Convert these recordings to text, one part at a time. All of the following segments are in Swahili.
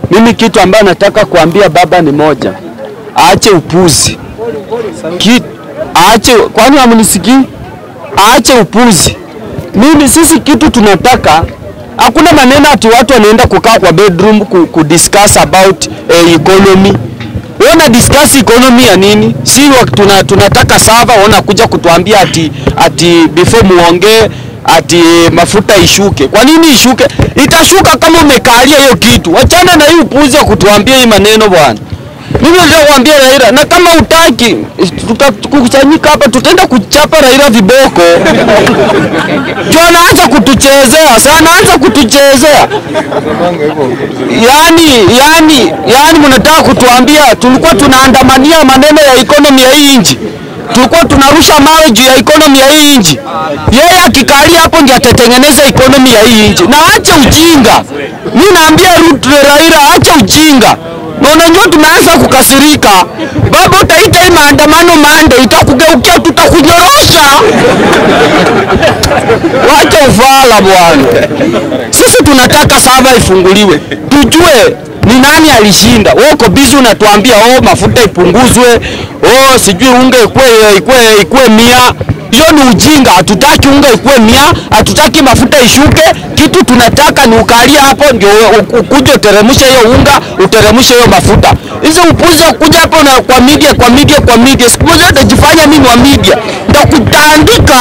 Mimi kitu ambayo nataka kuambia baba ni moja, aache upuzi Ki, aache, kwani hamnisikii? Aache upuzi. Mimi sisi kitu tunataka, hakuna maneno ati watu wanaenda kukaa kwa bedroom ku, ku discuss about eh, economy. Wewe una discuss economy ya nini? Si wa- tuna, tunataka sava, wana kuja kutuambia ati ati before muongee ati mafuta ishuke. Kwa nini ishuke? Itashuka kama umekalia hiyo kitu. Wachana na hii upuzi wa kutuambia hii maneno bwana. Mimi nataka kuambia Raila, na kama utaki tutakusanyika hapa, tutaenda kuchapa Raila viboko juu anaanza kutuchezea sasa, anaanza kutuchezea yani, yani, yani mnataka kutuambia tulikuwa tunaandamania maneno ya economy ya hii nchi tulikuwa tunarusha mawe juu ya economy ya hii nchi. Yeye akikalia hapo ndiye atatengeneza economy ya hii nchi, na acha ujinga. Mimi naambia Ruto Raila, acha ujinga. Na unajua tumeanza kukasirika, baba, utaita hii maandamano mande, itakugeukia, tutakunyorosha. Wacha ufala bwana. Sisi tunataka sava ifunguliwe, tujue ni nani alishinda. Wewe uko busy unatuambia oh, mafuta ipunguzwe, oh, sijui unga ikue, ikue, ikue mia. Hiyo ni ujinga. Hatutaki unga ikue mia, hatutaki mafuta ishuke. Kitu tunataka ni ukalia hapo ndio u- ukuje uteremshe hiyo unga, uteremshe hiyo mafuta. Hizo upuzi wa kuja hapo na kwa media, kwa media, kwa media, siku moja utajifanya mimi wa media, nitakutandika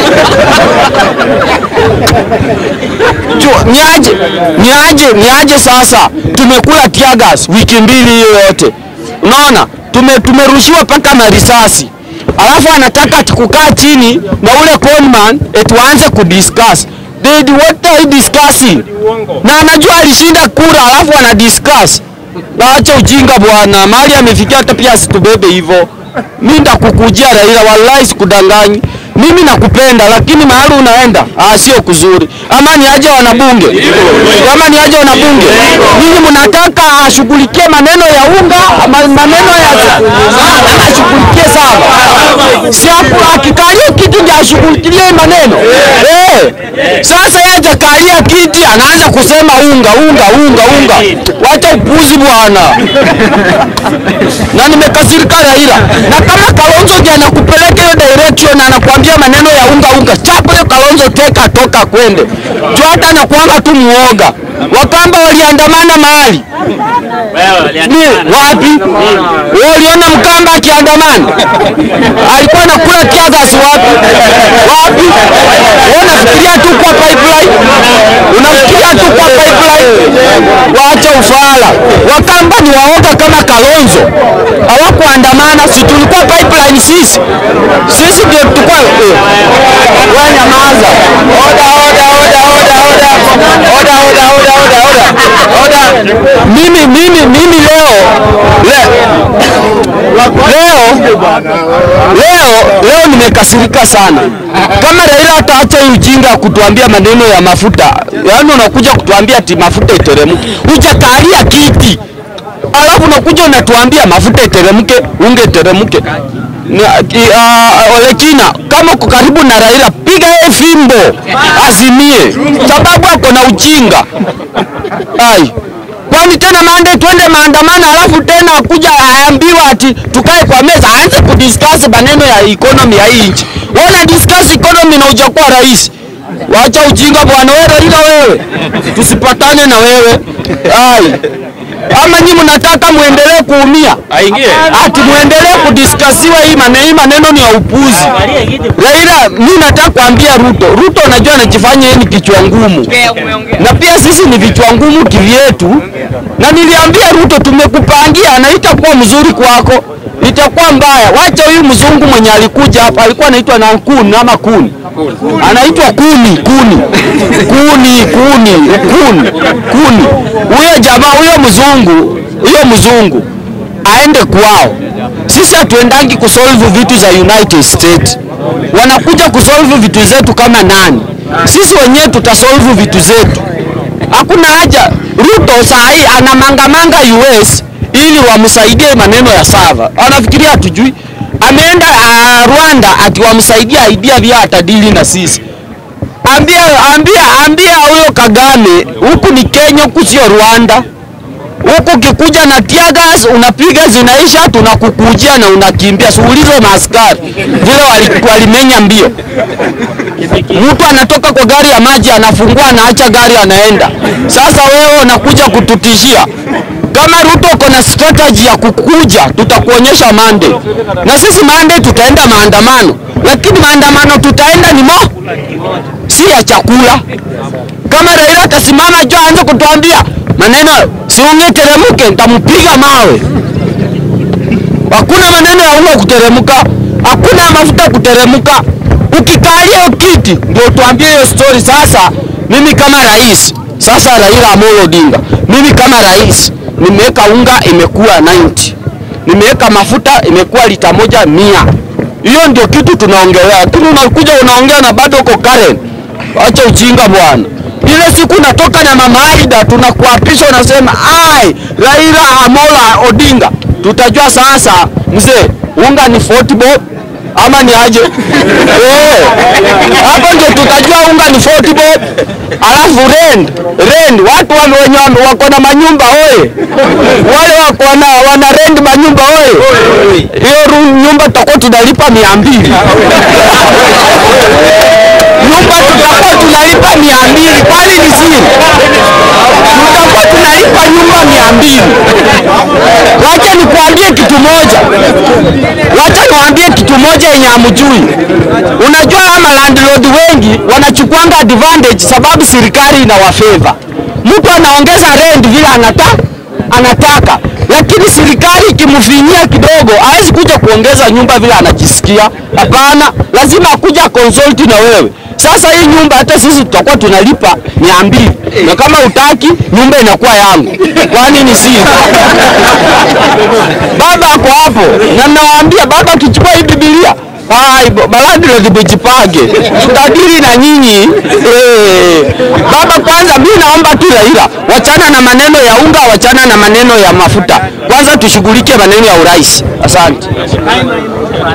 Ju- niaje niaje niaje sasa tumekula tear gas wiki mbili hiyo yote unaona tume tumerushiwa paka na risasi alafu anataka ati kukaa chini na ule conman eti waanze kudiscuss They, what are you discussing na anajua alishinda kura alafu ana discuss waache ujinga bwana mahali amefikia hata pia asitubebe hivyo mi ndakukujia Raila wallahi sikudanganyi mimi nakupenda lakini mahali unaenda ah, sio kuzuri ama ni aje wanabunge ama ni aje wanabunge nyinyi mnataka ashughulikie maneno ya unga ama maneno ya Nataka ashughulikie sawa si hapo akikalia kiti ndio ashughulikie hii maneno eh sasa yeye hajakalia kiti anaanza kusema unga unga unga unga wacha upuzi bwana na nimekasirika Raila, na kama Kalonzo ndiye anakupeleka hiyo direction na anakuambia maneno ya unga unga, chapo hiyo Kalonzo, teka toka kwende juu, hata anakuanga tu muoga. Wakamba waliandamana mahali ni wapi? Wewe uliona Mkamba akiandamana alikuwa anakula tiagas wapi? Wapi? Wewe unafikiria tu kwa pipeline, unafikiria tu kwa pipeline. Wacha ufala. Wakamba ni waoga kama Kalonzo, hawakuandamana. Si tulikuwa pipeline sisi, sisi ndio tulikuwa eh. Wewe nyamaza. Oda, oda, oda, oda, oda, oda, oda, oda, oda, oda, oda. Mimi, mimi, mimi leo le, leo leo leo nimekasirika sana. Kama Raila ataacha hii ujinga ya kutuambia maneno ya mafuta, yaani unakuja kutuambia ati mafuta iteremke, hujakalia kiti alafu unakuja unatuambia mafuta iteremke, unge iteremke. Ni- ki- ah, Ole Kina, kama uko karibu na Raila, piga yeye fimbo azimie, sababu ako na ujinga. Ai, kwani tena mande twende maandamano, alafu tena akuja aambiwa ati tukae kwa meza, aanze kudiscuss maneno ya economy ya hii nchi. Wana discuss economy na hujakuwa rais. Wacha ujinga bwana, wewe Raila, wewe tusipatane na wewe ai ama nyi mnataka muendelee kuumia ati muendelee kudiskasiwa hii maneno, hii maneno ni ya upuzi. Raila, mimi nataka kuambia Ruto, Ruto unajua anajifanya yeye ni kichwa ngumu, na pia sisi ni vichwa ngumu kivyetu, na niliambia Ruto tumekupangia na itakuwa mzuri kwako, itakuwa mbaya. Wacha huyu mzungu mwenye alikuja hapa alikuwa anaitwa na Kun ama Kuni, anaitwa Kuni Kuni Kuni Kuni Kuni Kuni. Huyo jamaa huyo mzungu huyo mzungu aende kwao. Sisi hatuendangi kusolve vitu za United States, wanakuja kusolve vitu zetu kama nani? Sisi wenyewe tutasolve vitu zetu. Hakuna haja. Ruto saa hii anamangamanga US ili wamsaidie maneno ya sava, anafikiria hatujui. Ameenda uh, Rwanda ati wamsaidia idea vya atadili na sisi. Ambia, ambia, ambia huyo Kagame, huku ni Kenya, huku sio Rwanda. huku ukikuja na tear gas unapiga zinaisha, tunakukujia na unakimbia. Siulize maaskari vile wali- walimenya mbio. Mtu anatoka kwa gari ya maji anafungua, anaacha gari, anaenda. Sasa wewe unakuja kututishia. Kama Ruto uko na strategy ya kukuja, tutakuonyesha Monday, na sisi Monday tutaenda maandamano, lakini maandamano tutaenda ni mo si ya chakula. Kama Raila atasimama juu aanze kutuambia maneno siungeteremke, nitampiga mawe. Hakuna maneno ya unga kuteremka, hakuna mafuta kuteremka. Ukikalia hiyo kiti ndio tuambie hiyo story. Sasa mimi kama rais, sasa Raila Amolo Odinga, mimi kama rais nimeweka unga imekuwa 90, nimeweka mafuta imekuwa lita moja mia. Hiyo ndio kitu tunaongelea, lakini unakuja unaongea na bado uko Karen. Acha ujinga bwana. Ile siku natoka na mama Aida tunakuapisha, unasema ai, Raila Amolo Odinga, tutajua sasa mzee, unga ni 40 bob ama ni aje? Eh, hapo ndio tutajua unga ni 40 bob. Alafu rent rent, watu wame- wenye wame- wako na manyumba oye, wale wako na wana rent manyumba oye, hiyo ru- nyumba tutakuwa tunalipa mia mbili nyumba tutakuwa tunalipa mia mbili kwani ni siri? Tutakuwa tunalipa nyumba mia mbili. Wacha nikuambie kitu moja, wacha niwaambie kitu moja yenye hamjui. Unajua ama landlord wengi wanachukuanga advantage sababu serikali inawafeva. Mtu anaongeza rent vile anataka anataka, lakini serikali ikimfinyia kidogo hawezi kuja kuongeza nyumba vile anajisikia. Hapana, lazima akuja consult na wewe. Sasa hii nyumba hata sisi tutakuwa tunalipa mia mbili na kama utaki nyumba inakuwa yangu, kwani ni siri? Baba ako hapo na nawaambia, baba akichukua hii Biblia Hai, balandilodi bujipange, tutadili na nyinyi eh. Baba, kwanza mimi naomba tu Raila, wachana na maneno ya unga, wachana na maneno ya mafuta, kwanza tushughulike maneno ya urais. Asante.